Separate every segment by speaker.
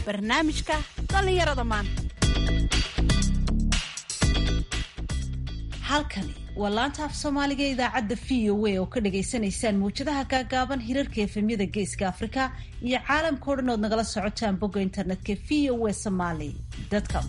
Speaker 1: barnaamijka dhallinyarada maanta halkani waa laanta af soomaaliga ee idaacadda v o a oo ka dhagaysanaysaan mawjadaha gaagaaban hirarka efemyada geeska afrika iyo caalamka o dhan ood nagala socotaan bogga internetka v o a somaly com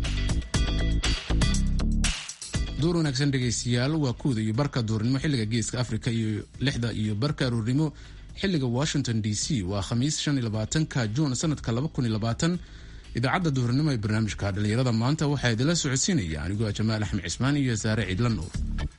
Speaker 2: duur wanaagsan dhegaystayaal waa kuwda iyo barka duurnimo xilliga geeska afrika iyo lixda iyo barka aruurnimo xilliga washington d c waa khamiis shan iyo labaatanka juun sanadka laba kun iyo labaatan idaacadda duhurnimo ee barnaamijka dhallinyarada maanta waxaa idinla socodsiinaya anigoo jamaal axmed cismaan iyo saare ciidla nuur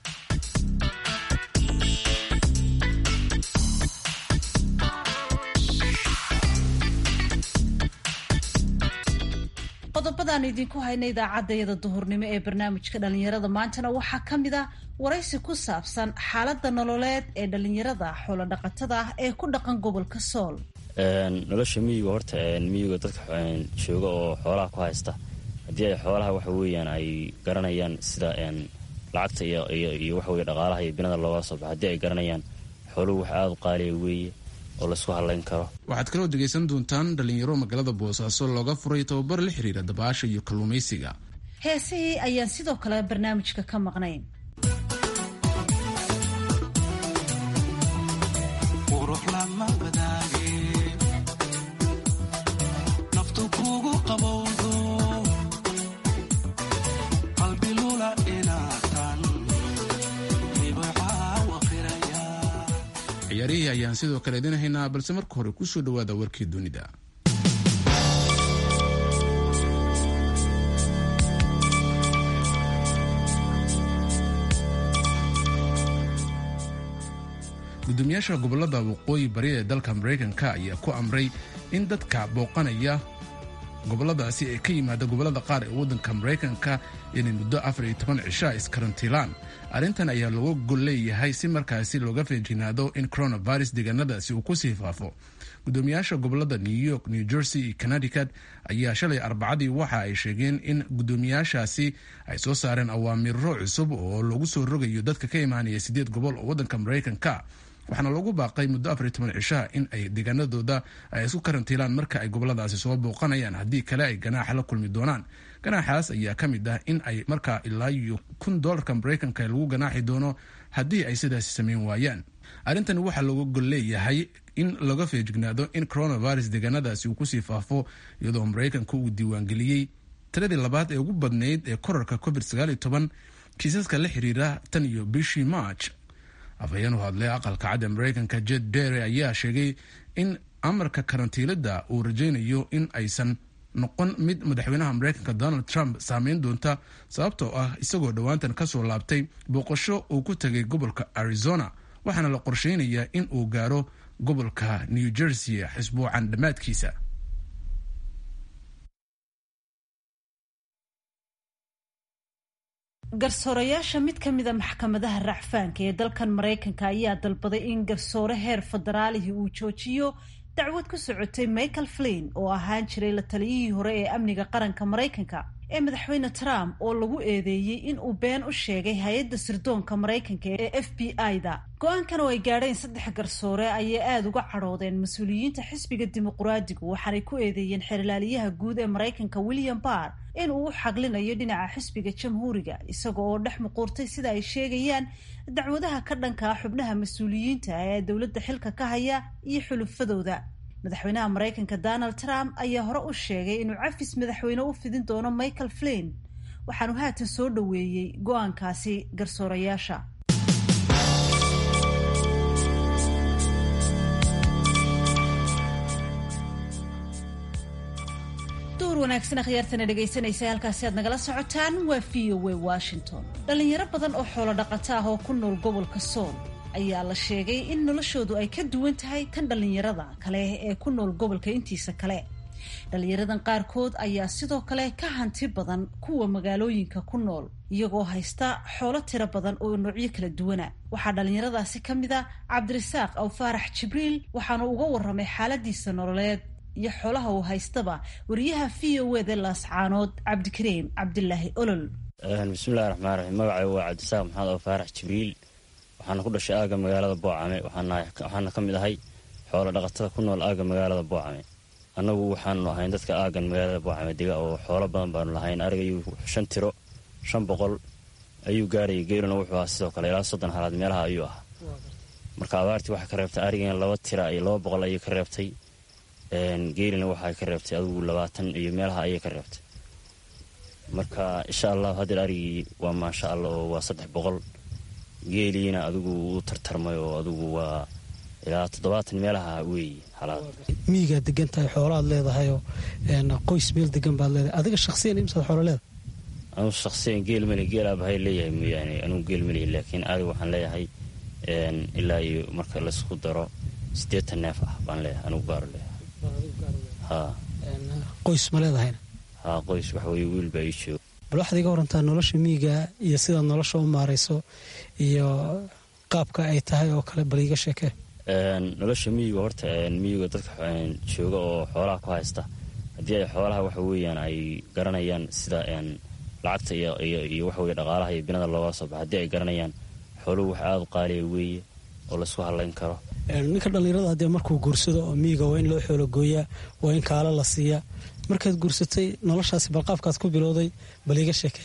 Speaker 1: qodobadaan idinku hayna idaacaddayada duhurnimo ee barnaamijka dhallinyarada maantana waxaa ka mid ah waraysi ku saabsan xaaladda nololeed ee dhallinyarada xoolodhaqatada ah ee ku dhaqan gobolka sool
Speaker 3: nolosha miyiga horta miyiga dadka jooga oo xoolaha ku haysta haddii ay xoolaha waxa weeyaan ay garanayaan sida lacagta iyo waxaweye dhaqaalaha iyo binada looga soo baxa haddii ay garanayaan xooluhu wax aada u qaaliya weeye oo laysku hadlayn karo
Speaker 2: waxaad kaloo dhegaysan doontaan dhalinyaro magaalada boosaaso looga furay tababar la xiriira dabaasha iyo kalluumaysiga
Speaker 1: heesihii ayaan sidoo kale barnaamijka ka maqnayn
Speaker 2: ciyaarihii ayaan sidoo kale idin haynaa balse marka hore kusoo dhawaada warkii dunida gudoomiyaasha gobolada waqooyi bari ee dalka maraykanka ayaa ku amray in dadka booqanaya goboladaasi ee ka yimaada gobolada qaar ee waddanka maraykanka inay muddo afar iyo toban cishaa iskarantiilaan arrintan ayaa looga gol leeyahay si markaasi looga feejinaado in coronavirus deegaanadaasi uu kusii faafo gudoomiyaasha gobolada new york new jersey iyo connecticut ayaa shalay arbacadii waxa ay sheegeen in gudoomiyaashaasi ay soo saareen awaamiro cusub oo lagu soo rogayo dadka ka imaanaya sideed gobol oo waddanka maraykanka waxaana loogu baaqay muddo afar iyo toban cishaha in ay deegaanadooda ay isku karantiilaan marka ay goboladaasi soo booqanayaan haddii kale ay ganaaxa la kulmi doonaan ganaaxaas ayaa ka mid ah in ay markaa ilaa iyo kun doolarka maraykanka lagu ganaaxi doono haddii ay sidaasi sameyn waayaan arrintani waxaa looga gol leeyahay in laga feejignaado in coronavirus deegaanadaasi uu kusii faafo iyadoo maraykanka uu diiwaangeliyey tiradii labaad ee ugu badnayd ee korarka covid sagaaliyo toban kiisaska la xiriira tan iyo bishii march afhayeen u hadlay aqalka cadda maraykanka jed dere ayaa sheegay in amarka karantiilada uu rajaynayo in aysan noqon mid madaxweynaha maraykanka donald trump saameyn doonta sababtoo ah isagoo dhowaantan kasoo laabtay booqasho uu ku tagay gobolka arizona waxaana la qorsheynayaa in uu gaaro gobolka new jersey xisbuucan dhammaadkiisa
Speaker 1: garsoorayaasha mid ka mida maxkamadaha racfaanka ee dalkan maraykanka ayaa dalbaday in garsoore heer federaalihii uu joojiyo dacwad ku socotay michael flin oo ahaan jiray la taliyihii hore ee amniga qaranka maraykanka ee madaxweyne trump oo lagu eedeeyey in uu been u sheegay hay-adda sirdoonka maraykanka ee f b i-da go-aankan oo ay gaadheen saddex garsoore ayay aada uga cadhoodeen mas-uuliyiinta xisbiga dimuqraadigu waxaanay ku eedeeyeen xerlaaliyaha guud ee maraykanka william barr in uu u xaglinayo dhinaca xisbiga jamhuuriga isaga oo dhex muquurtay sida ay sheegayaan dacwadaha ka dhanka ah xubnaha mas-uuliyiinta ee dowladda xilka ka haya iyo xulufadooda madaxweynaha maraykanka donald trump ayaa hore u sheegay inuu cafis madaxweyne u fidin doono michael flin waxaanu haatan soo dhoweeyey go-aankaasi garsoorayaasha wanaagsan akhyaartana dhegaysanaysa halkaasi aad nagala socotaan waa v o a washington dhallinyaro badan oo xoolo dhaqato ah oo ku nool gobolka sool ayaa la sheegay in noloshoodu ay ka duwan tahay tan dhallinyarada kale ee ku nool gobolka intiisa kale dhallinyaradan qaarkood ayaa sidoo kale ka hanti badan kuwa magaalooyinka ku nool iyagoo haysta xoolo tiro badan oo noocyo kala duwana waxaa dhallinyaradaasi ka mid a cabdirasaaq aw faarax jibriil waxaanu uga warramay xaaladiisa nololeed iyo xoolaha uu haystaba wariyaha v o eda laascaanood cabdikariim cabdilaahi olol
Speaker 3: bismillahi raxmaan raxiim magacay waa cabdisaaq maxamed oo faarax jibriil waxaana ku dhashay aaga magaalada boocame waxaana ka mid ahay xoolo dhaqatada ku nool aaga magaalada boocame annagu waxaanu ahayn dadka aagan magaalada boocame dega oo xoolo badan baanu lahayn arigayu shan tiro shan boqol ayuu gaarayay geeluna wuxuu ahaa sidoo kale ilaa soddon halaad meelaha ayuu ahaa marka abaartii waxay ka reebtay arigan laba tira iyo laba boqol ayay ka reebtay geelina waxay ka reebtay adigu labaatan iyo meelaha ayay ka reebtay marka insha allahu haddeer arigii waa maasha allah oo waa saddex boqol geeliina adigu wuu tartarmay oo adigu waa ilaa toddobaatan meelaha weeye halaad
Speaker 4: miyigaad degan tahay xoolaad leedahayoo qoys meel degan baad leedahay adiga shaksiyan imsaad xoolo leedahay
Speaker 3: anugu shaksiyan geel mali geel aabahay leeyahay mooyaane anugu geel malihi laakiin adig waxaan leeyahay ilaa iyo marka laysku daro siddeetan neef ah baan leeyahay anugu gaaro leeyahay ha
Speaker 4: qoys ma leedahayna
Speaker 3: ha qoys waxa weye wiil baa ii jooga
Speaker 4: bal waxaad iga warantaa nolosha miyiga iyo sidaad nolosha u maarayso iyo qaabka ay tahay oo kale bal iiga sheekee
Speaker 3: nolosha miyiga horta miyiga dadka jooga oo xoolaha ku haysta haddii ay xoolaha waxa weeyaan ay garanayaan sida lacagta iyo waxaweye dhaqaalaha iyo binada looga soo baxa haddii ay garanayaan xooluhu wax aada u qaaliya weeye oo laysku hadlayn karo
Speaker 4: ninka dhallinyarada haddee markuu guursado oo miyiga waa in loo xoolo gooyaa waa in kaalo la siiyaa markaad guursatay noloshaasi bal qaabkaad ku bilowday bal iiga sheekee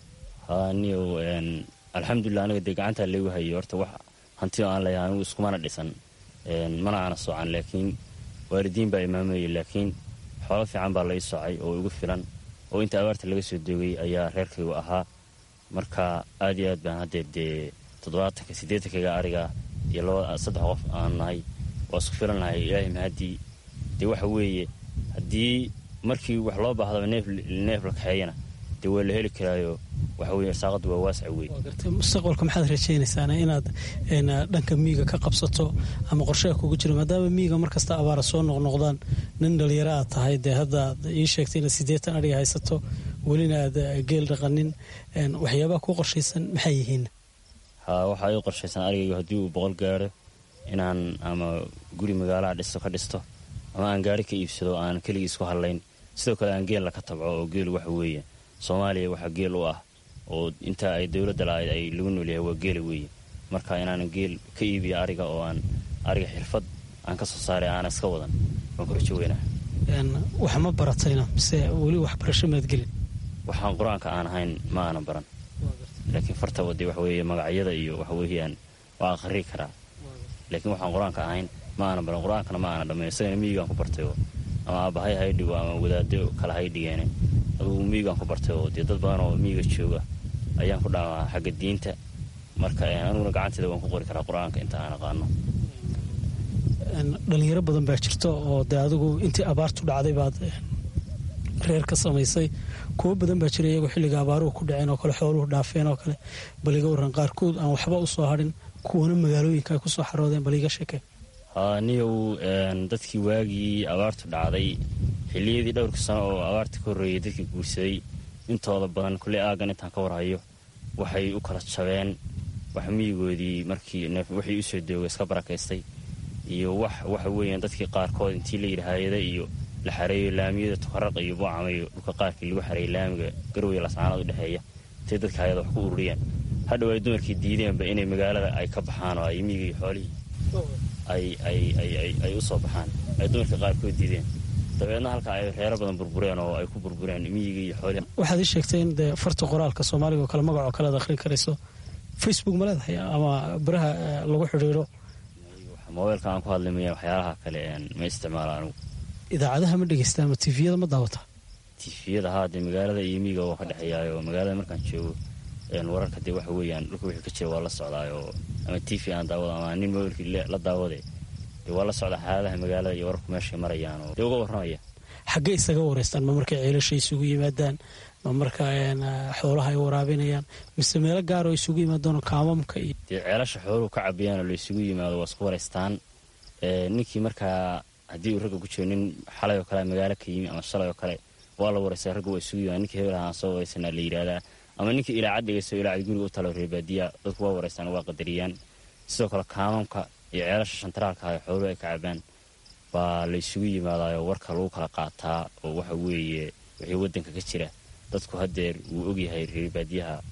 Speaker 3: ha niyow alxamdulilah aniga dee gacantaa laygu hayay horta wax hantido aan leeyahay anigu iskumana dhisan mana aana socan laakiin waalidiin baa imaamayay laakiin xoolo fiican baa lai socay oo igu filan oo inta abaarta laga soo doogay ayaa reerkaygu ahaa marka aad iyo aad baan haddeer dee toddobaatanka siddeetankayga ariga iyo laba saddex qof aan nahay waa isku filan nahay ilaahay mahaddii dee waxa weeye haddii markii wax loo baahdaba neef neef la kaxeeyana dee waa la heli karaayo waxa weye irsaaqaddu waa waasac wey
Speaker 4: mustaqbalka maxaad rajaynaysaana inaad dhanka miyiga ka qabsato ama qorsheha kugu jiro maadaama miyiga markasta abaara soo noqnoqdaan nin dhalinyaro aad tahay dee hadda aad ii sheegtay inaad siddeetan adhiga haysato welina aad geel dhaqanin waxyaabaha ku qorshaysan maxay yihiin
Speaker 3: ha waxaa ii qorshaysan arigaygu haddii uu boqol gaaro inaan ama guri magaalaha dhisto ka dhisto ama aan gaari ka iibsado aan keligii isku hadlayn sidoo kale aan geella ka tabco oo geel waxa weeye soomaaliya waxaa geel u ah oo inta ay dowladda la-ayd ay lagu noolyahay waa geela weeye marka inaanan geel ka iibiyo ariga oo aan ariga xirfad aan ka soo saaray aana iska wadan waan ku rajo weynaa
Speaker 4: wax ma baratayna mise weli waxbarasho maad gelin
Speaker 3: waxaan qur-aanka aan ahayn ma aanan baran laakiin fartaba dee waxa weeye magacyada iyo waxa weeyaan waa aqrii karaa laakiin waxaan qur-aanka ahayn ma aanan baran qur-aankana ma aanan dhammayn isagana miyigaan ku bartay oo ama aabbahay hay dhigo ama wadaado kale hay dhigeene adugu miyigaan ku bartay oo dee dad badan oo miyiga jooga ayaan ku dhaamaa xagga diinta marka aniguna gacanteeda waan ku qori karaa qur-aanka inta aan aqaano
Speaker 4: dhalinyaro badan baa jirta oo dee adigu intii abaartu dhacday baad reer ka samaysay kuwo badan baa jira iyagoo xilliga abaaruhu ku dhaceen oo kale xooluhu dhaafeen oo kale bal iga warran qaarkood aan waxba u soo hadhin kuwana magaalooyinka ay ku soo xaroodeen bal iga sheekee
Speaker 3: niyow dadkii waagii abaartu dhacday xilliyadii dhowrka sano oo abaarta ka horreeyay dadkii guursaday intooda badan kulley aagan intaan ka warhayo waxay u kala jabeen wax miyigoodii markii wixii usoo dooga iska barakaystay iyo wax waxa weeyaan dadkii qaarkood intii la yidhi hayada iyo la xareeyo laamiyada tukaraqa iyo boocama iyo dhulka qaarkii lagu xareeyay laamiga garowya lascaanood u dhexeeya intay dadka hayada wax ku ururiyeen hadhow ay dumarkii diideenba inay magaalada ay ka baxaan oo ay miyiga iyo xoolihii ay u soo baxaan ay dumarka qaarkood diideen dabeedna halka ay reero badan burbureen oo ay ku burbureen miyiga iyo xoolihii
Speaker 4: waxaad ii sheegtay in dee farta qoraalka soomaaliga oo kale magacoo kale ad akhrin karayso facebook ma leedahay ama baraha lagu xidhiidho
Speaker 3: mobeylka aan ku hadlay maya waxyaalaha kale ma isticmaalo anugu
Speaker 4: idaacadaha ma dhegeysta ama tifiyada ma daawata
Speaker 3: tifiyada haa dee magaalada iyo miyiga waa ka dhexeeyaayo magaalada markaan joogo wararka dee waxa weeyaan dhulka wixii ka jira waa la socdaayo ama tv aan daawado ama nin mobeylkii la daawade dee waa la socdaa xaaladaha magaalada iyo wararku meeshay marayaan oo dee uga warramaya
Speaker 4: xaggee isaga wareystaan ma markay ceelasha isugu yimaadaan ma marka xoolaha ay waraabinayaan mise meelo gaaroo isugu yimaadaan kaamamka iyo
Speaker 3: dee ceelasha xooluhu ka cabiyaan oo la isugu yimaado waa isku waraystaan ninkii markaa haddii uu ragga ku jiro nin xalay oo kale magaalo ka yimi ama shalay oo kale waa la waraystaa ragga waa isugu yimaada ninkii hebel ahaan soo waraysanaa la yidhaahdaa ama ninkii ilaacad dhegeysto ilaacad guriga u talo reebaadiya dadku waa waraystaan waa qadariyaan sidoo kale kaamamka iyo ceelasha shantaraalka ah ee xooluhu ay ka cabaan baa la isugu yimaadaayoo warka lagu kala qaataa oo waxa weeye wixii waddanka ka jira dadku haddeer wuu ogyahay reebaadiyaha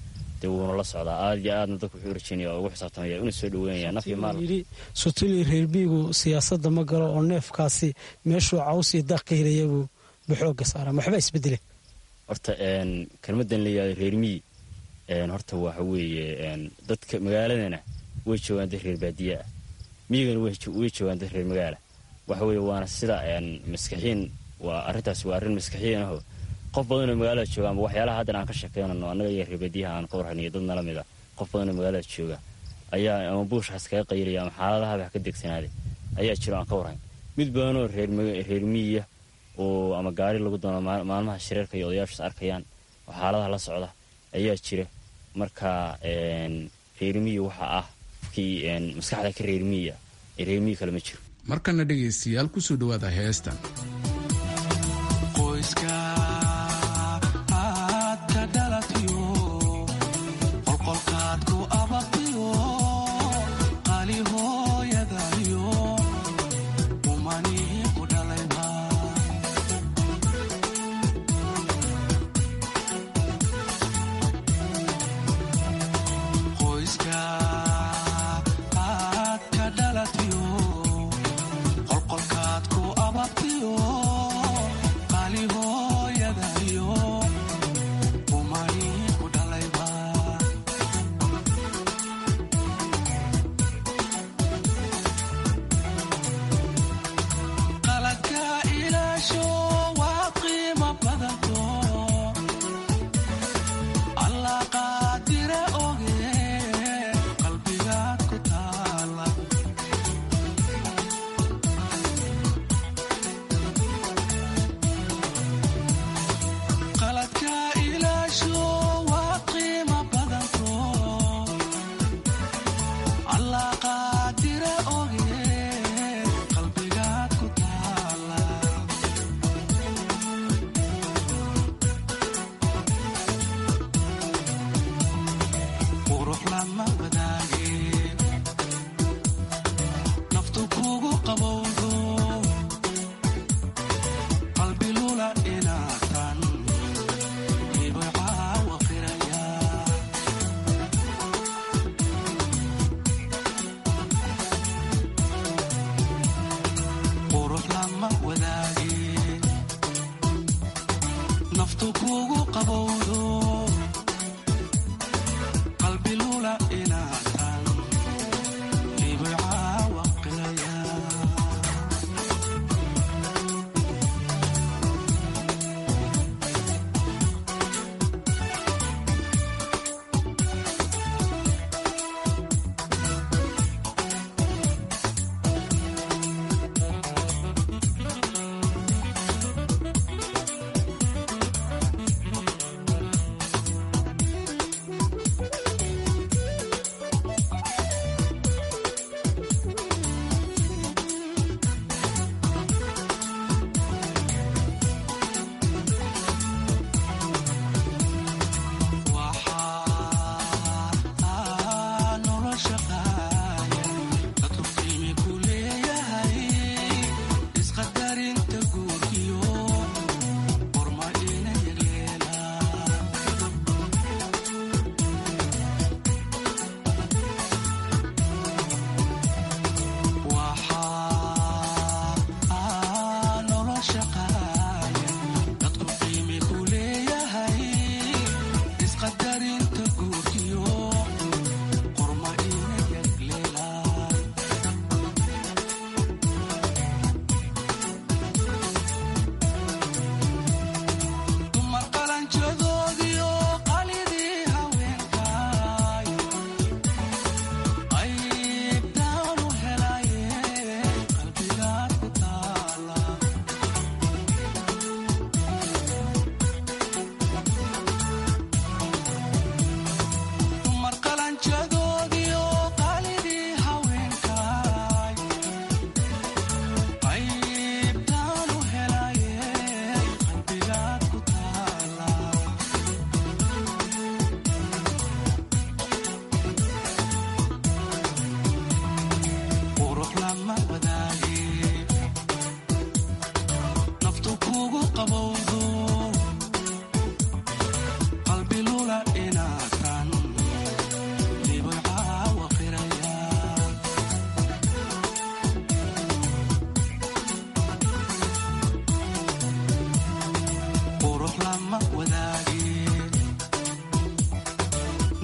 Speaker 3: dee wuuna la socdaa aad iyo aadna dadku wuxuu rajeynaya oo ugu xisaabtamaya una soo dhaweynaya naf iyo maal
Speaker 4: yidhi sutuli reerbiigu siyaasadda ma galo oo neefkaasi meeshuu caws iyo daaq ka helaya buu baxooga saaraa waxba isbedele
Speaker 3: horta kelmadan la yihahdo reer miyi horta waxa weeye dadka magaaladana way joogaan dad reer baadiye ah miyigana way joogaan dad reer magaala waxa weeye waana sida maskaxiin waa arrintaas waa arrin maskaxiin aho qof badanoo magaalada jooga ama waxyaalaha haddan aan ka sheekeynano annaga iyo reer baadiyaha aan ka warhaniyo dad nala mid a qof badanoo magaalada jooga ayaa ama buushkaas kaga qaylaya ama xaaladaha wax ka degsanaaday ayaa jiro aan ka warhayn mid badanoo reer miyiya oo ama gaari lagu doono maalmaha shareerka iyo odayaashaas arkayaan oo xaaladaha la socda ayaa jira marka reermiyi waxa ah kii maskaxda ka reermiyiya ee reermiyi kale ma jiro
Speaker 2: markana dhegaystayaal kusoo dhawaada heestan
Speaker 5: qolqolkaad ku ababtiyo qaaliho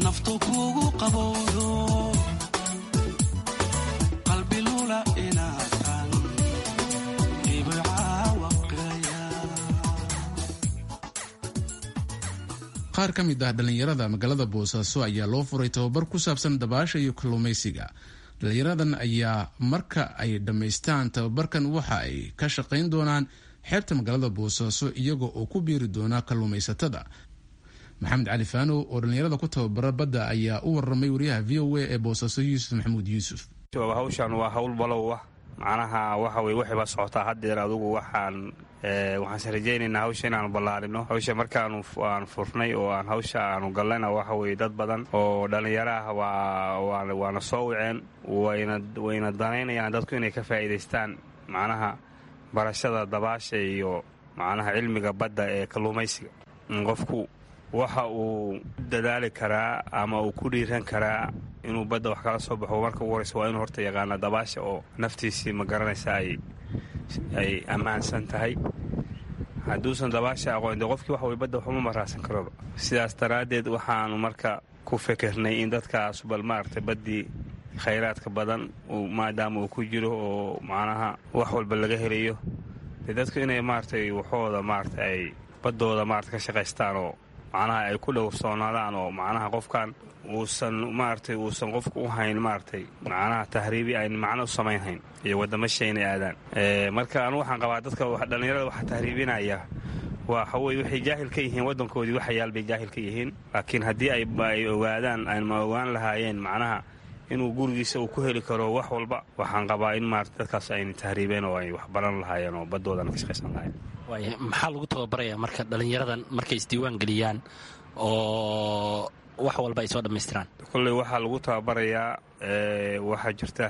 Speaker 5: naftu kugu qabowdo qalbi lula inaatan ibcaawa qiraya
Speaker 2: qaar ka mid ah dhallinyarada magaalada boosaaso ayaa loo furay tababar ku saabsan dabaasha iyo kalluumaysiga dhallinyaradan ayaa marka ay dhammaystaan tababarkan waxa ay ka shaqayn doonaan xeebta magaalada boosaaso iyaga oo ku biiri doona kalluumaysatada maxamed cali faanow oo dhallinyarada ku tababara badda ayaa u waramay wariyaha v o a ee boosaaso yuusuf maxamuud yuusuf
Speaker 6: hawshan waa hawl balow ah macnaha waxa weye waxay baa socotaa haddeer adugu waxaan waxaanse rajaynaynaa hawsha inaanu ballaarino hawsha markaanu aan furnay oo aan hawsha aanu gallayna waxa weye dad badan oo dhallinyaro ah waa waana soo wiceen wayna danaynayaan dadku inay ka faa'iidaystaan macnaha barashada dabaasha iyo macnaha cilmiga badda ee kalluumaysiga qofku waxa uu dadaali karaa ama uu ku dhiiran karaa inuu badda wax kala soo baxo marka ugu horeysa waa inuu horta yaqaana dabaasha oo naftiisii ma garanaysa ay ammaansan tahay hadduusan dabaasha aqoon de qofkii waxa wey badda waxuma maraasan karoba sidaas daraaddeed waxaanu marka ku fikirnay in dadkaas bal maaragtay baddii khayraadka badan maadaama uu ku jiro oo macnaha wax walba laga helayo dee dadku inay maaragtay waxooda maaragta ay baddooda maarata ka shaqaystaan oo macnaha ay ku dhowrsoonaadaan oo macnaha qofkan uusan maaragtay uusan qofku u hayn maaragtay macnaha tahriibi ayn macno u samaynhayn iyo waddamasha inay aadaan marka anu waxaan qabaa dadka dhallinyarada waxa tahriibinaya waxa weye waxay jaahil ka yihiin waddankoodii waxayaal bay jaahil ka yihiin laakiin haddii ay ogaadaan ayma ogaan lahaayeen macnaha inuu gurigiisa uu ku heli karo wax walba waxaan qabaa in maarata dadkaas ayna tahriibeen oo ay wax baran lahaayeen oo baddoodana ka shaqaysan lahayen
Speaker 7: waaya maxaa lagu tababarayaa marka dhallinyaradan markay isdiiwaan geliyaan oo wax walba ay soo dhammaystiraan
Speaker 6: kolley waxaa lagu tababarayaa waxaa jirta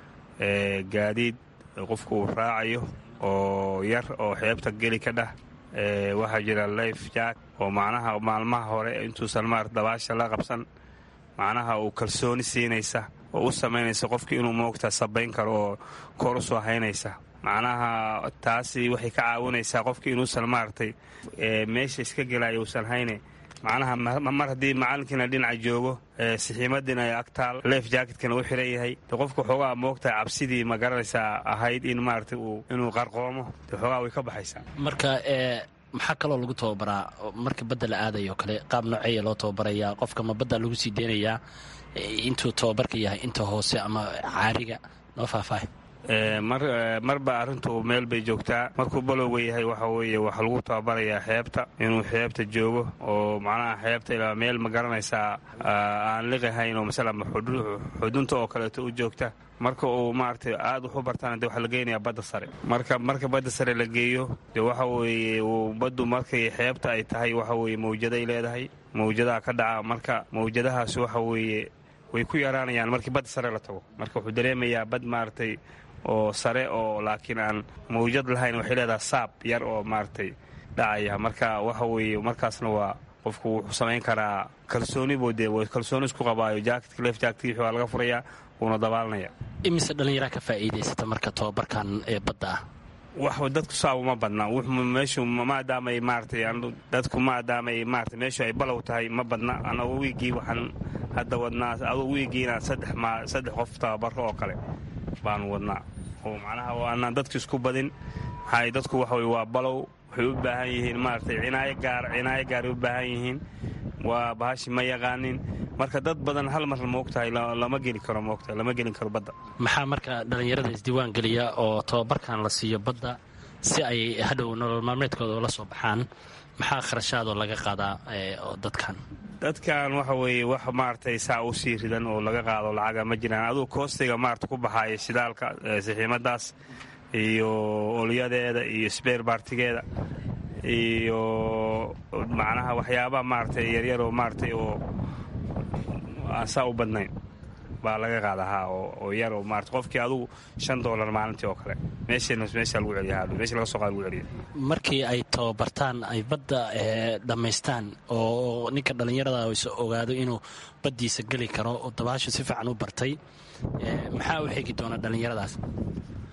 Speaker 6: gaadiid qofku uu raacayo oo yar oo xeebta geli ka dhah waxaa jira life jack oo macnaha maalmaha hore intuusan maarata dabaasha la qabsan macnaha uu kalsooni siinaysa oo u samaynaysa qofkii inuu moogta sabayn karo oo kor u soo haynaysa macnaha taasi waxay ka caawinaysaa qofkii inuusan maaragtay meesha iska gelaya uusan hayne macnaha mar haddii macalinkiina dhinaca joogo sixiimadiina ay agtaal leef jaaketkana u xiran yahay de qofka xoogaa moogtahay cabsidii ma garanaysaa ahayd in maaragtay inuu qarqoomo de xoogaa way ka baxaysaa
Speaker 7: marka maxaa kaloo lagu tababaraa marka badda la aadayo kale qaab nooceeya loo tababarayaa qofka ma badda lagu sii deynayaa intuu tababarka yahay inta hoose ama caariga noo faahfaahay
Speaker 6: marba arrintu meel bay joogtaa markuu balowga yahay waxa weeye waxaa lagu tababarayaa xeebta inuu xeebta joogo oo macnaha xeebta ilaa meel ma garanaysaa aan liqahayn oo masala xudunta oo kaleeto u joogta marka uu maaragtay aad wax u bartaana de waxaa la geynayaa badda sare marka marka badda sare la geeyo de waxa weeye baddu markay xeebta ay tahay waxa weeye mawjaday leedahay mawjadaha ka dhaca marka mawjadahaas waxa weeye way ku yaraanayaan markii badda sare la tago marka wuxuu dareemayaa bad maaragtay oo sare oo laakiin aan mawjad lahayn waxay leedaha saab yar oo maaragtay dhacaya marka waxa weeye markaasna waa qofku wuxuu samayn karaa kalsooni buu dee kalsooni isku qabaayo jaaketka leef jaaketki waa laga furayaa wuuna dabaalanaya
Speaker 7: imise dhallinyaraa ka faa'iidaysata marka tababarkan ee badda ah
Speaker 6: wax dadku saab uma badna meeshu maadaamay maaratay dadku maadaamay maarata meeshu ay balow tahay ma badna anagu wiiggii waxaan hadda wadnaa adugu wiiggiina saddex saddex qof tababaro oo kale baanu wadnaa oo macnaha aanaan dadku isku badin maxaa dadku waxa weye waa balow waxay u baahan yihiin maaragtay cinaayo gaar cinaayo gaaray u baahan yihiin waa bahashi ma yaqaanin marka dad badan hal mar moogtahay lama geli karo moogtahay lama gelin karo badda
Speaker 7: maxaa marka dhallinyarada isdiiwaan geliya oo tababarkan la siiyo badda si ay hadhow nolol maalmeedkooda la soo baxaan maxaa kharashaadoo laga qaadaa dadkan
Speaker 6: dadkan waxa weeye wax maaragtay saa u sii ridan oo laga qaado lacaga ma jiraan adugu koostiga maarata ku baxaaya shidaalka sixiimadaas iyo olyadeeda iyo sbeer baartigeeda iyo macnaha waxyaabaha maaragtay yaryar oo maaratay oo aan saa u badnayn baa laga qaada haa oo yar oo maarata qofkii adugu shan doolar maalintii oo kale meeshana meesha lagu celiya meesha laga soo qaada lagu celiya
Speaker 7: markii ay tababartaan ay badda dhammaystaan oo ninka dhallinyarada is ogaado inuu baddiisa geli karo oo dabaasha si fiican u bartay maxaa u xigi doona dhallinyaradaas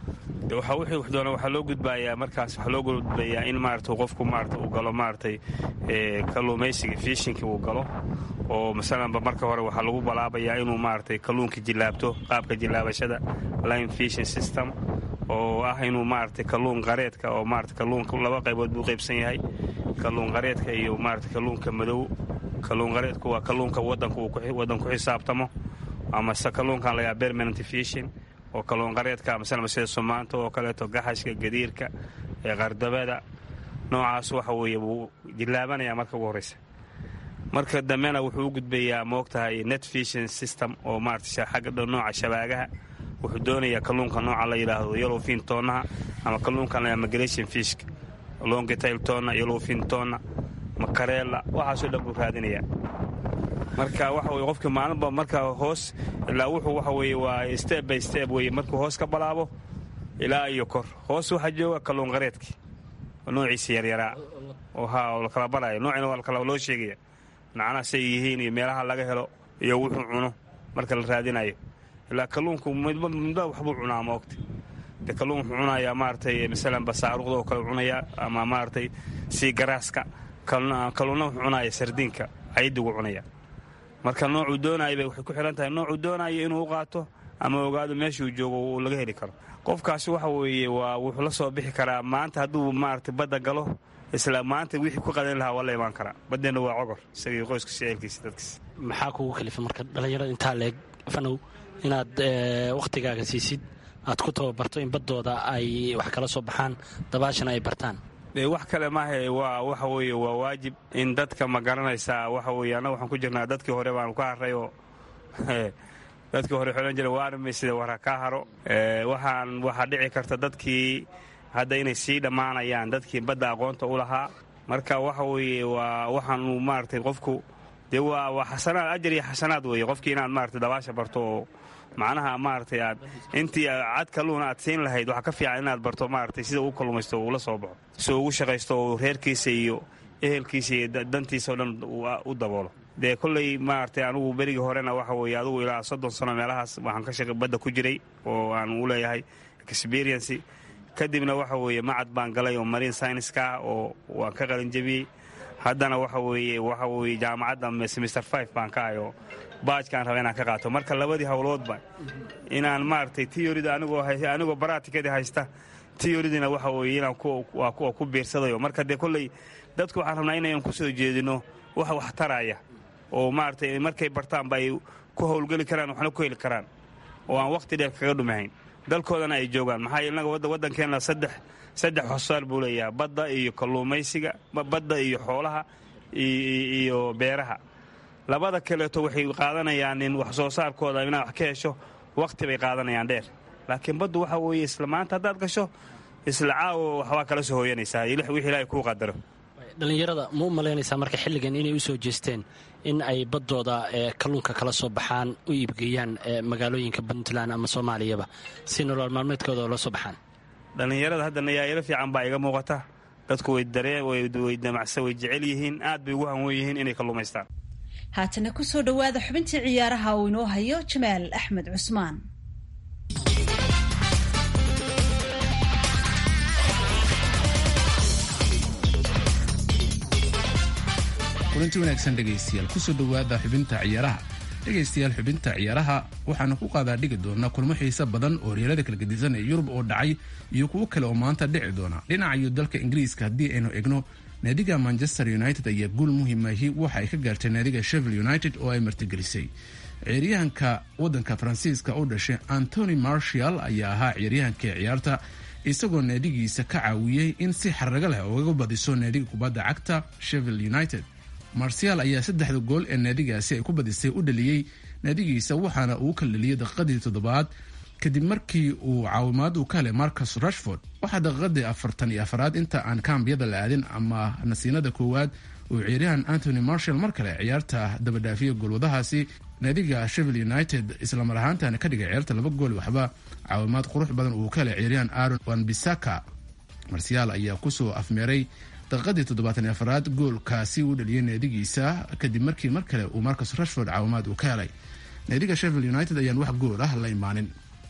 Speaker 6: waxa wixii wax doona waxaa loo gudbayaa markaas waxaa loo gudbayaa in maarata qofku maarata uu galo maaratay kalluumaysiga fiishinkii uu galo oo masalanba marka hore waxaa lagu balaabayaa inuu maaratay kalluunka jillaabto qaabka jillaabashada line fishing system oo ah inuu maaratay kalluun qareedka oo maarata kalluunka laba qaybood buu qaybsan yahay kalluun qareedka iyo maarata kalluunka madow kalluun qareedku waa kalluunka wadan ku xisaabtamo amase kalluunkan lagaa permanent fishing oo kalluun qareedka masalan sida sumaanta oo kaleeto gaxashka gadiirka ee qardabada noocaas waxa weeye wuu jillaabanaya marka ugu horreysa marka dambena wuxuu u gudbayaa moogtahay net fishing system oo maarata xagga nooca shabaagaha wuxuu doonayaa kalluunka nooca la yidhaahdo yellowfin toonaha ama kalluunkan la migration fishka longitail toonna yellowfin toonna makareela waxaasoo dhan buu raadinayaa marka waxa weye qofkii maalinba marka hoos ilaa wuxuu waxa weye waa step by step weye markuu hoos ka balaabo ilaa iyo kor hoos waxaa jooga kalluun qareedkii noociisa yaryaraa oo ha oo lakala baraya noocina waa lakala loo sheegaya macnaha say yihiin iyo meelaha laga helo iyo wuxuu cuno marka la raadinayo ilaa kalluunku midba waxbuu cunaa maogta de kalluun wuxuu cunayaa maaratay masalan basaaruqda oo kale cunayaa ama maaratay sii garaaska kalluunna wuxuu cunaya sardiinka caydigu cunaya marka noocuu doonaya bay waxay ku xihan tahay noocuu doonayo inuu u qaato ama ogaado meeshuu joogo uu laga heli karo qofkaasi waxa weeye waa wuxuu la soo bixi karaa maanta hadduu maarata badda galo isla maanta wixii ku qadan lahaa waa la imaan karaa baddeenna waa cogor isagii qoyskiisa eelkiisa dadkiisa
Speaker 7: maxaa kugu kalifa marka dhallinyarada intaa leeg fanow inaad wakhtigaaga siisid aad ku tababarto in baddooda ay wax kala soo baxaan dabaashana ay bartaan
Speaker 6: de wax kale maahe waa waxa weeye waa waajib in dadka ma garanaysaa waxa weye annaga waxaan ku jirnaa dadkii hore baanu ka harray oo dadkii hore xolan jira waarmay sida wara ka haro waxaan waxaa dhici karta dadkii hadda inay sii dhammaanayaan dadkii badda aqoonta u lahaa marka waxa weeye waa waxaanu maaratay qofku dee waa waa xasanaad ajar iyo xasanaad weeye qofkii inaad maaratay dabaasha barto oo macnaha maaratay aad intii cad kalluuna aad siin lahayd waxaa ka fiican inaad barto maaratay sida uu kallumaysto uula soo baxo si ugu shaqaysto oo reerkiisa iyo ehelkiisa iyo dantiisa o dhan u daboolo dee kolley maaratay anugu berigii horena waxa weeye adugu ilaa soddon sano meelahaas waxaan ka shaqay badda ku jiray oo aan u leeyahay experiency kadibna waxa weeye macad baan galay oo marine scienceska oo waan ka qalinjabiyey haddana waxa weeye waxa weeye jaamacadda semester five baan ka ahay oo baajkaan raba inaan ka qaato marka labadii howloodba inaan maaragtay tiyorida anigoo anigoo baraatikadii haysta tiyoridina waxa weeye inaan waa kuwa ku biirsadayo marka dee kolley dadku waxaan rabnaa inayan ku soo jeedino wax wax taraya oo maaragtay markay bartaanba ay ku howlgeli karaan waxna ku heli karaan oo aan wakhti dheer kaga dhumahayn dalkoodana ay joogaan maxaa innaga waddankeenna saddex saddex hosaar buu leeyahay badda iyo kalluumaysiga badda iyo xoolaha iyo beeraha labada kaleeto waxay qaadanayaan in wax soo saarkooda inaad wax ka hesho wakhti bay qaadanayaan dheer laakiin baddu waxa weeye isla maanta haddaad gasho isla caawo waxbaa kala soo hooyanaysaa wixii ilaahay kuu qadaro
Speaker 7: dhallinyarada ma u malaynaysaa marka xilligan inay u soo jeesteen in ay baddooda kalluunka kala soo baxaan u iibgeeyaan magaalooyinka puntland ama soomaaliyaba si nolol maalmeedkooda la soo baxaan
Speaker 6: dhallinyarada hadda nayaayaro fiican baa iga muuqata dadku way dareen way damacsa way jecel yihiin aad bay ugu hanwen yihiin inay kalluumaystaan
Speaker 1: haatana ku soo dhowaada xubintii ciyaaraha uu inoo hayo jamaal axmed cusmaan
Speaker 2: kulanti wanaagsan dhegaystayaal kusoo dhowaada xubinta ciyaaraha dhegaystayaal xubinta ciyaaraha waxaanu ku qaadaa dhigi doonaa kulmo xiise badan oo horyaalada kala gedisan ee yurub oo dhacay iyo kuwo kale oo maanta dhici doona dhinacayo dalka ingiriiska haddii aynu egno naadiga manchester united ayaa guul muhimahi waxa ay ka gaartay naadiga shevel united oo ay martigelisay ciyaaryahanka wadanka faransiiska u dhashay antony marshall ayaa ahaa ciyaaryahankii ciyaarta isagoo naadigiisa ka caawiyey in si xarago leh ugaga badiso naadiga kubadda cagta shevel united marsial ayaa saddexda gool ee naadigaasi ay ku badisay u dhaliyey naadigiisa waxaana uu kala dhaliyey daqiiqadii toddobaad kadib markii uu caawimaad uu ka helay marcus rashford waxaa daqiiqadii afartan iyo afaraad inta aan kaambiyada la aadin ama nasiinada koowaad uu ciyaaryahan antony marshall mar kale ciyaarta dabadhaafiya goolwadahaasi naadiga shevel united islamar ahaantana ka dhigay ciyaarta laba gool waxba caawimaad qurux badan uu ka helay ciyaaryahan aaron wanbisaka marsial ayaa kusoo afmeeray daqiiqadii toddobaatan iyo afaraad goolkaasi uu dhaliyey naadigiisa kadib markii mar kale uu marcus rashford caawimaad uu ka helay naadiga shevel united ayaan wax gool ah la imaanin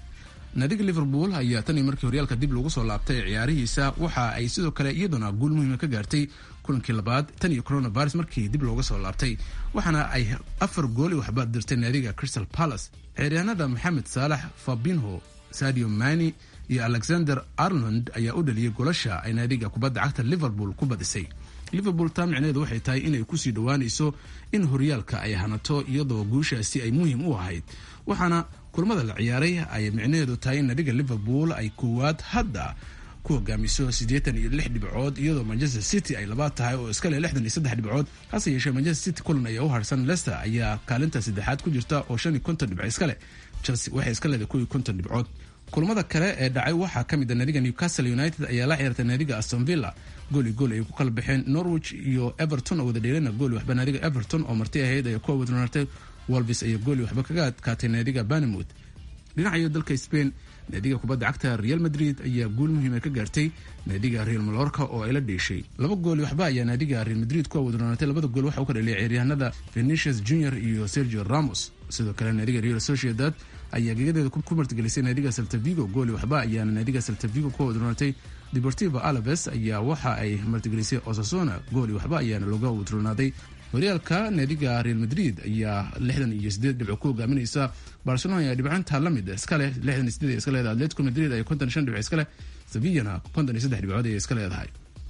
Speaker 2: naadiga liverpool ayaa tan iyo markii horyaalka dib lagu soo laabtay ciyaarihiisa waxa ay sidoo kale iyaduna guul muhiima ka gaartay kulankii labaad tan iyo coronavirus markii dib looga soo laabtay waxaana ay afar gool i waxba dirtay naadiga crystal palace ciyaaryahanada maxamed saalax fabinho sadio mani iyo alexander arnold ayaa u dhaliyey golasha ay naadiga kubadda cagta liverpool ku badisay liverpool taa micneheedu waxay tahay inay kusii dhowaanayso in horyaalka ay hanato iyadoo guushaasi ay muhiim u ahayd waxaana kulamada la ciyaaray ay micnaheedu tahay in naadiga liverpool ay koowaad hadda ku hogaamiso siddeetan iyo lix dhibcood iyadoo manchester city ay labaad tahay oo iska leh lixdan iyo saddex dhibcood hase yeeshee manchester city kulan ayaa u harsan leicester ayaa kaalinta saddexaad ku jirta oo shan iyo konton dhibco iska leh chelsea waxay iska leedahay kow iyo konton dhibcood kulamada kale ee dhacay waxaa ka mid a naadiga newcastle united ayaa la ciyaartay naadiga aston villa gooli gool ay ku kala baxeen norwich iyo everton oo wada dheelana gooli waxba naadiga everton oo marti ahayd ay ku awadnartay wolvis ayaa gooli waxba kaga adkaatay naadiga banamouth dhinacayo dalka spain naadiga kubadda cagta real madrid ayaa guul muhiima ka gaartay naadiga real malorka oo ay la dheeshay laba gooli waxba ayaa naadiga real madrid ku awadnaatay labada gool waxa uu ka dhaliyay ciyaaryahanada venetius junior iyo sergio ramos sidoo kale naadiga real sociedad ayaa gegadeeda ku martigelisay naadiga saltavigo gooli waxba ayaana naadiga saltavigo ku wadroonatay deportivo alaves ayaa waxa ay martigelisay osasona gooli waxba ayaana looga wadroonaaday horyaalka naadiga real madrid ayaa lixdan iyo sideed dhibco ku hogaaminaysa barcelona ayaa dhibcantaa la mid iska leh lixdan iyo sideed iska leedahay atletico madrid ayaa konton iyo shan dhibco iska leh sevillana konton iyo saddex dhibcood ayay iska leedahay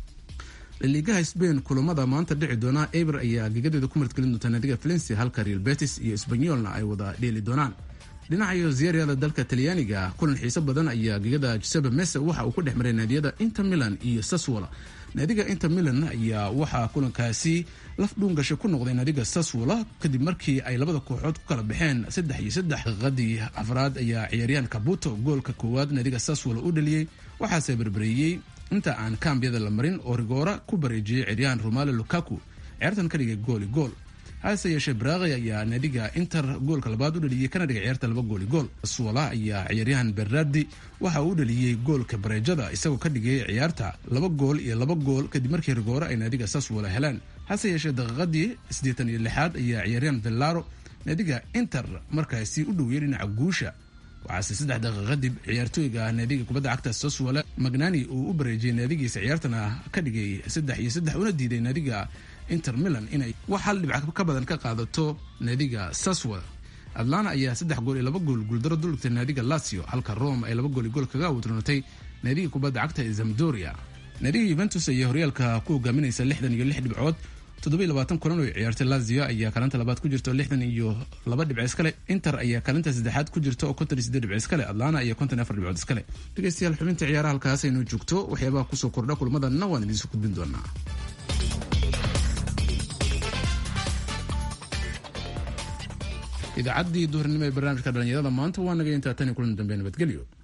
Speaker 2: liigaha spain kulamada maanta dhici doona eber ayaa gegadeeda ku martigelin doonta naadiga valencia halka real betis iyo sbanyolna ay wada dheeli doonaan dhinacayo ziyaryada dalka talyaaniga kulan xiiso badan ayaa gegada giuseppe mese waxa uu ku dhex maray naadiyada inter milan iyo saswola naadiga inter milan ayaa waxaa kulankaasi laf dhuungasha ku noqday naadiga saswola kadib markii ay labada kooxood ku kala baxeen saddex iyo saddex daqiiqadii afraad ayaa ciyaaryahan kabuto goolka koowaad naadiga saswola u dhaliyey waxaase berbereeyey inta aan kaambiyada la marin oo rigoora ku bareejiyey ciyaaryahan romalo lukaku ciyaartan ka dhigay gooli gool hase yeeshee braaqi ayaa naadiga inter goolka labaad u dhaliyey kana dhigay ciyaarta laba gooli gool suola ayaa ciyaaryahan berardi waxa uu u dhaliyey goolka bareejada isagoo ka dhigay ciyaarta laba gool iyo laba gool kadib markii rigoore ay naadiga saswola heleen hase yeeshee daqiiqadii siddeetan iyo lixaad ayaa ciyaaryahan vellaro naadiga inter markaasi u dhoweeyey dhinaca guusha waxaase saddex daqiiq kadib ciyaartooyga naadiga kubadda cagta saswole magnani uu u bareejiyey naadigiisa ciyaartana ka dhigay saddex iyo saddex una diiday naadiga inter milan inay wax hal dhibc ka badan ka qaadato naadiga saswol atlana ayaa saddex gool iyo laba gool guuldaro duligtay naadiga lazio halka rome ay laba gool iyo gool kaga awdroonatay naadiga kubadda cagta ee zamdoria naadiga yuventus ayaa horyaalka ku hogaaminaysa lixdan iyo lix dhibcood toddoba iyo labaatan kulan oo ciyaartay lazio ayaa kaalinta labaad ku jirta oo lixdan iyo laba dhibc iskale inter ayaa kaalinta saddexaad ku jirta oo konton iyo siddeed dhibc iskale atlana ayaa konton iyo afar dhibcood iskale dhegeystayaal xubinta ciyaaraha halkaas aynu joogto waxyaabaha kusoo kordha kulmadanna waan idiinsoo gudbin doonaa idaacaddii duhurnimo ee barnaamijka dhalinyarada maanta waa naga intaa tan iyo kulan dambe nabadgelyo